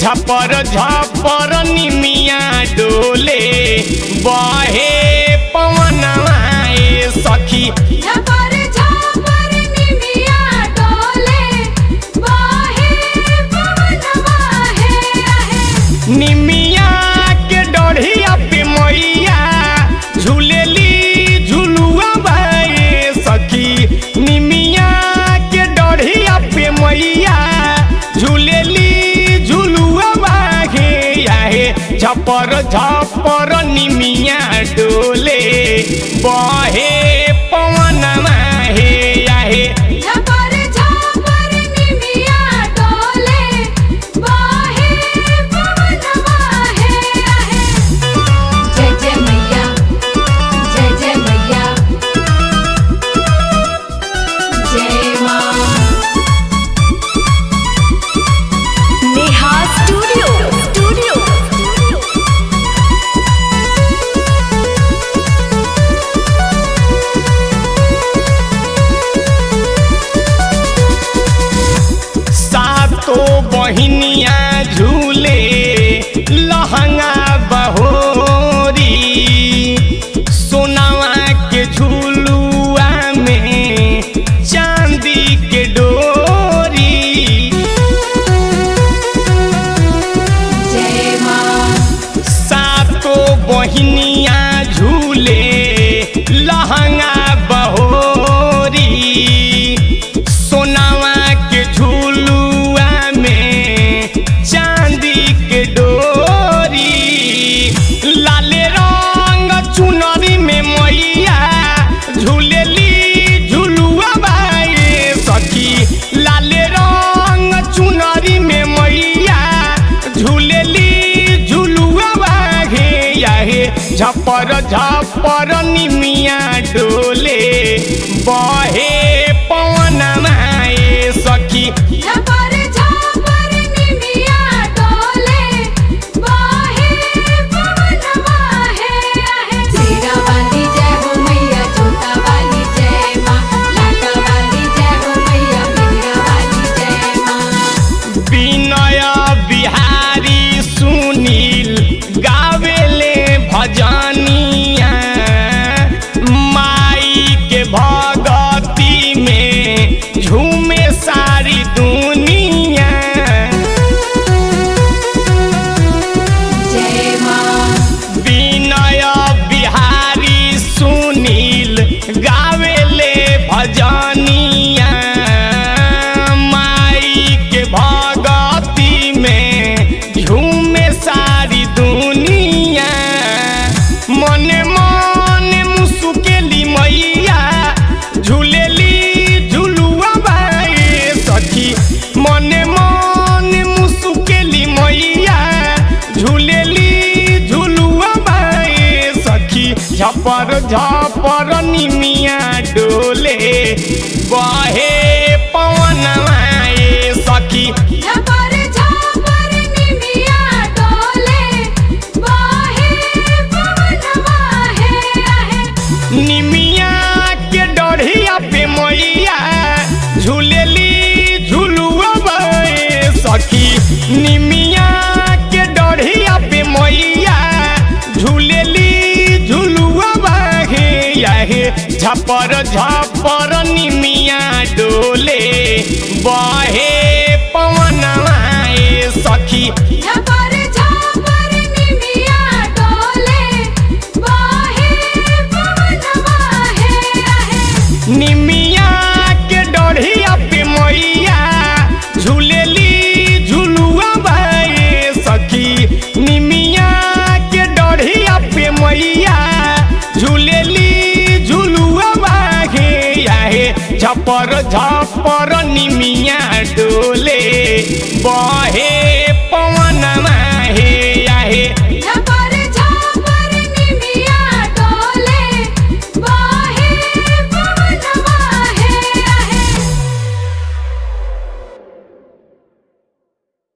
झपर झपर निमिया डोले बहे पवनवा ए सखी झपर झपर निमिया डोले बहे पवनवा हे आहे निमिया के डढ़िया पे मैया झूलेली झुलुआ बाए सखी निमिया के डढ़िया पे मैया झूलेली झुलुआ बाहे आहे झपर झपर निमिया डोले बहे पवनमा हे आहे झपर झपर निमिया डोले बहे पवनवा हे आहे जय जय मैया जय जय मैया जय मां नेहा स्टूडियो स्टूडियो स्टूडियो सातो बहिनिया झूले लहंगा बहोरी सोनावा के झूलुआ में चांदी के डोरी जय मां सातो बहिनिया झूले लहंगा बहोरी सोनावा के झूलुआ में चांदी के डोरी लाले रंग चुनरी में मैया झूलेली झुलुआ बाए सखी लाले रंग चुनरी में मैया झूलेली झुलुआ बाहे याहे झपर झपर निमिया डोले बहे पवन माए सखी झपर झपर निमिया डोले बहे पवनवा हे आहे सीरा वाली जय हो मैया छोटा वाली जय मां लाटा वाली जय हो मैया मेरा वाली जय मां विनय बिहारी सुनील गावेले भजनिया माई के भगती में झूमे सारी दुनिया जय मां विनय बिहारी सुनील गावेले भजनिया माई के भगती में झूमे सारी दुनिया मने मने मुसुकेली मैया झूलेली झुलुआ बाए सखी मने मने मुसुकेली मैया झूलेली झुलुआ बाए सखी झपर झपर निमिया डोले बहे पवन आए सखी झपर झपर निमिया डोले बहे पवनवा हे आहे निमिया के डढ़िया पे मैया झूलेली झुलुआ बाए सखी निमिया के डढ़िया पे मैया झूलेली झुलुआ बाहे याहे झपर झपर निमिया डोले बहे पवन आए सखी झपर झपर निमिया डोले बहे पवनवा हे आहे निमिया के डढ़िया पे मैया झूलेली झुलुआ बाए सखी निमिया के डढ़िया पे मैया झूलेली झुलुआ बाहे याहे झपर झपर निमिया डोले बहे